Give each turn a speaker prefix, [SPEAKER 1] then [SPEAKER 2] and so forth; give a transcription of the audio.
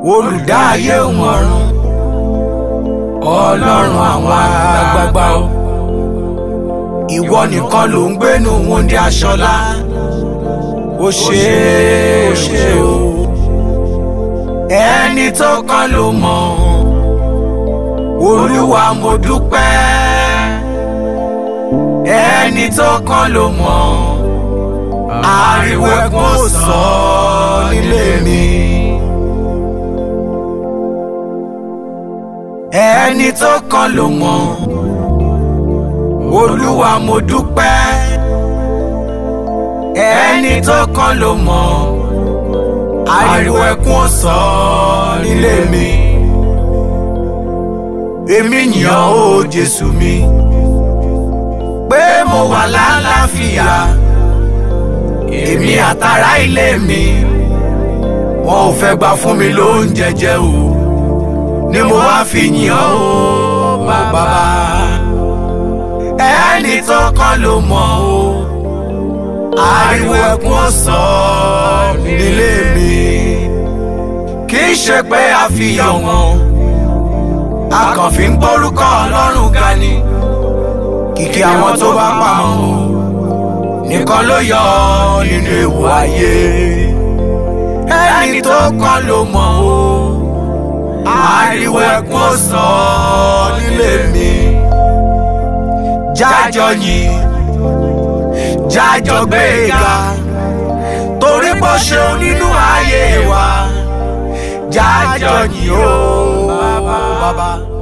[SPEAKER 1] olùdá ayé òun ọ̀run ọlọ́run àwọn àgbààgbà o ìwọ nìkan ló ń gbénu wúndí aṣọlá ó ṣe é ó ṣe o ẹni tó kàn ló mọ̀ olúwa mo dúpẹ́ ẹni tó kàn ló mọ̀ ariwo ẹkún ò sọ nílé mi. ẹni tó kàn ló mọ̀ olúwa mo dúpẹ́ ẹni tó kàn ló mọ̀ ariwo ẹkún ò sọ nílé mi. èmi yàn ó jésù mi pé mo wà lálàáfíà èmi àtàrà ilé mi wọn ò fẹ́ gbà fún mi lóúnjẹ jẹ o ni mo wá fi yìn ọ́ o bàbá ẹni tó kàn ló mọ̀ o ariwo ẹkún ó sọ nílé mi kì í ṣe pé a fi yọ̀ wọ́n a kàn fi ń gbórúkọ ọlọ́run ga ni kìkì àwọn tó bá pamọ́ o nìkan ló yọ nínú ewu ayé ẹni tó kàn ló mọ̀ o ariwo ẹkún ó sọ nílé mi jájọ yìn jájọ gbé e ga torí bó ṣeun nínú ayé wa jájọ yìn ó bàbá.